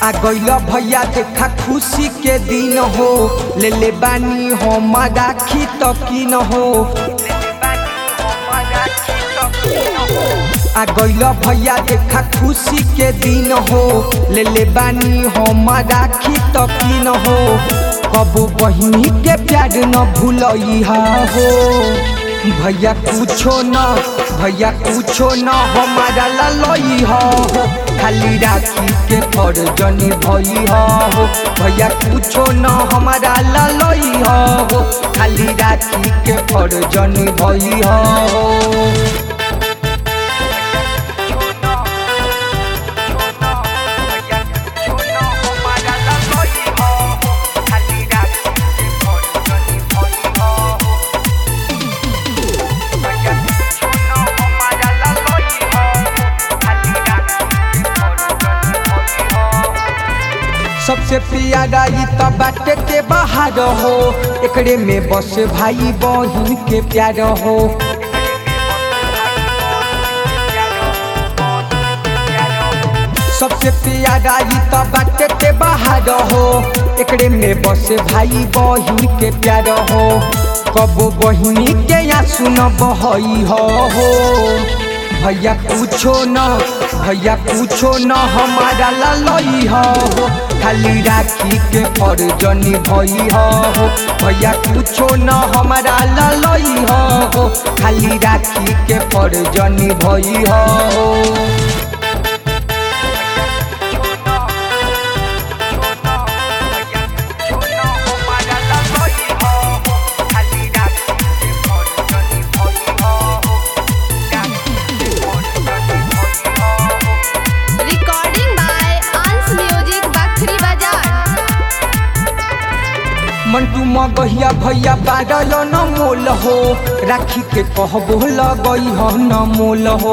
आ गइल भैया देखा खुशी के दिन हो ले ले बानी हम राखी तकीन हो आ गइल भैया देखा खुशी के दिन हो ले ले बानी हम राखी तकीन हो कबू बहिनी के प्यार न भूलई हो भैया कुछो न भैया कुछो न हमारा ललई हो खाली राखी के फर्जनी भई हो भैया कुछो न हमारा ललई हो खाली राखी के फर्जनी भई हो सबसे प्यारा ई त बाटे के बाहर हो एकरे में बस भाई बहिन के प्यार हो सबसे प्यारा ई त बाटे के बाहर हो एकरे में बस भाई बहिन के प्यार हो कबो बहिनी के या सुन बहई हो भैया पूछो न भैया पूछो न हमारा ललई हो खाली राखी के फर्जनी भई हो भैया पूछो न हमारा ललई हो खाली राखी के फर्जनी भई हो recording by Ansh music Bakhri बाजार मंटू मगहिया भैया बारल न मोल हो राखी के कहबो लगई हो न मोल हो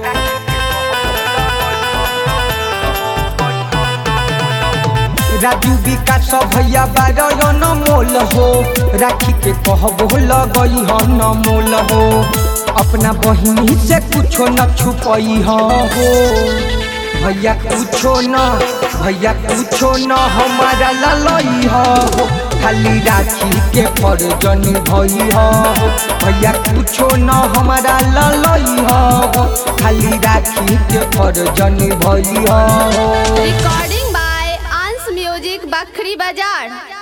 राजू विकास भैया बारल न मोल हो राखी के कहबो लगई हो न मोल हो अपना बहिनी से कुछो न छुपई हो भैया कुछो न भैया कुछो न हमारा ललई हो खाली राखी के फर्जनी भई हो भैया कुछो न हमारा ललई हो खाली राखी के फर्जनी भई हो recording by Ansh music Bakhri बाजार